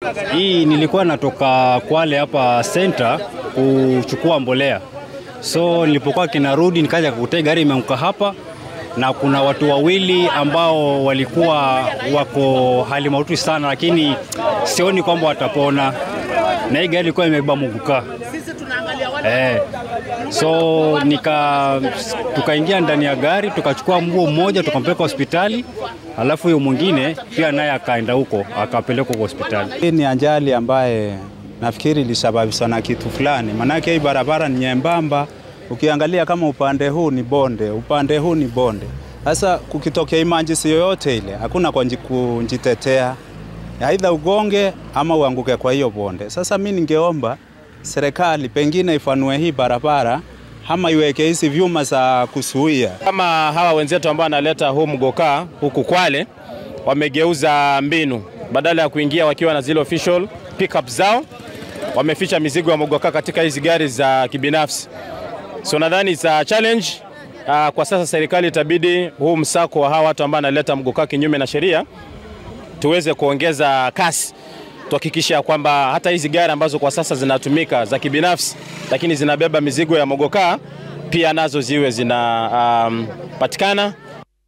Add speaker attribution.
Speaker 1: Hii nilikuwa natoka Kwale hapa center kuchukua mbolea, so nilipokuwa kinarudi nikaja kukuta gari imeanguka hapa, na kuna watu wawili ambao walikuwa wako hali mahututi sana, lakini sioni kwamba watapona, na hii gari ilikuwa imebeba muguka eh. So nika tukaingia ndani ya gari tukachukua mguu mmoja tukampeleka hospitali, alafu huyo mwingine pia naye akaenda huko akapelekwa kwa hospitali.
Speaker 2: Hii ni ajali ambaye nafikiri ilisababishwa na kitu fulani, maanake hii barabara ni nyembamba. Ukiangalia kama upande huu ni bonde, upande huu ni bonde. Sasa kukitokea emergency yoyote ile, hakuna kwa nji- kujitetea, aidha ugonge ama uanguke kwa hiyo bonde. Sasa mi ningeomba serikali pengine ifanue hii barabara ama iweke hizi vyuma za kuzuia
Speaker 3: Kama hawa wenzetu ambao wanaleta huu mgokaa huku Kwale wamegeuza mbinu, badala ya kuingia wakiwa na zile official pickup zao, wameficha mizigo ya mgokaa katika hizi gari za kibinafsi. So nadhani za challenge uh, kwa sasa serikali itabidi huu msako wa hawa watu ambao wanaleta mgokaa kinyume na sheria tuweze kuongeza kasi tuhakikisha kwamba hata hizi gari ambazo kwa sasa zinatumika za kibinafsi lakini zinabeba mizigo ya mogokaa pia nazo ziwe zinapatikana um, patikana